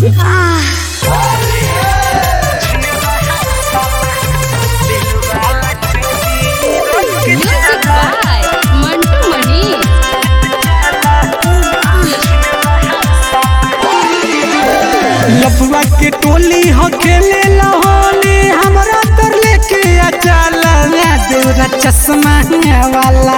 Music by Mantu Mani. लफुआ के टोली हो खेले होली हमरा तर लेके आ चला देवरा चश्मा वाला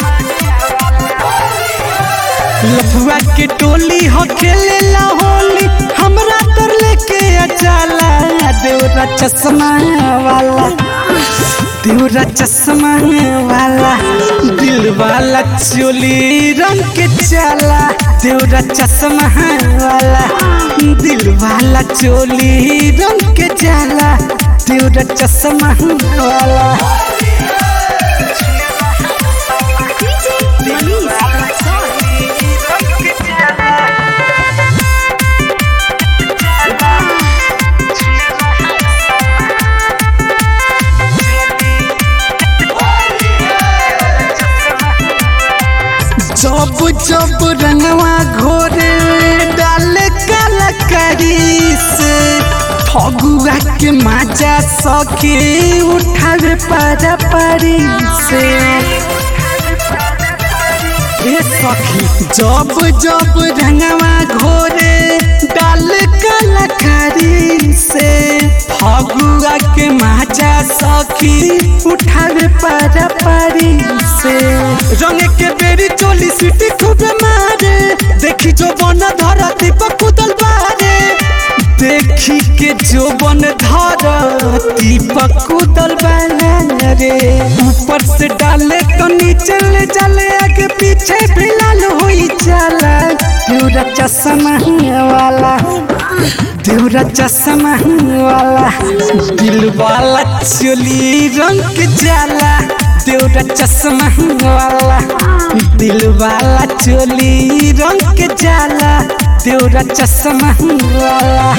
लफुआ के टोली हो खेले होली हमरा तर लेके आ चला देवरा चश्मा वाला देवरा चश्मा वाला दिल वाला चोली रंग के चाला देवरा चश्मा वाला दिल वाला चोली रंग के चाला देवरा चश्मा वाला जब जब रंगवा घोरे डाल कलकरी से फगुआ के माजा सके उठावे पारा पारी से ए सखी जब जब रंगवा घोरे डाल कलकरी से फगुआ के माजा सखी उठावे पारा पारी से रंग के बेरी चोली सीटी खूब मारे देखी जो बन धरती पर कुदल बारे देखी के जो बन धरती पर कुदल बारे ऊपर से डाले तो नीचे ले जाले आगे पीछे भी लाल होई जाला देवरा चश्मा वाला देवरा चश्मा वाला दिल वाला चोली रंग के जाला देवरा चश्मा वाला दिल वाला चोली रंग के जाला देवरा चश्मा वाला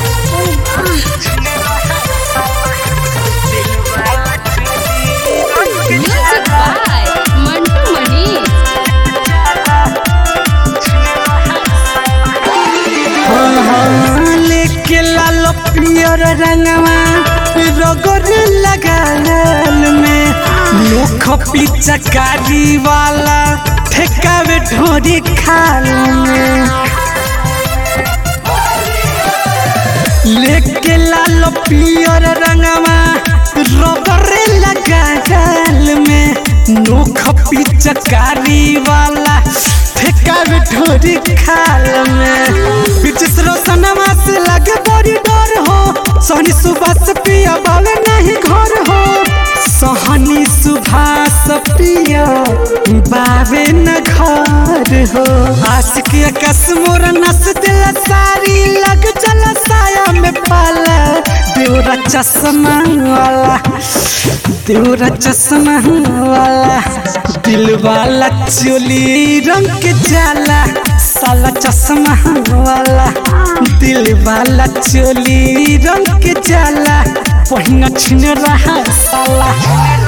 Music by Mantu Mani. हाँ, लेके लाल पियर रंगवा रगड़ लगाल में मुख पिचकारी वाला ठेकावे ढोरी खाल में लेके लाल पियर रंगवा रगड़े लगाल में नोख पिचकारी वाला ठेकावे ढोरी खाल में बिचिस रोशनमा से लगे बड़ी डर हो सोनी सुबह से पिया बावे नहीं घर हो सोहनी सुभाष पिया बावे न घर हो आशिक कस मोर नस दिल सारी लग चल साया में पाला देवरा चश्मा वाला देवरा चश्मा वाला दिल वाला चोली रंग के जाला साला चश्मा वाला दिल वाला चोली रंग के जाला पहिना छिन रहा साला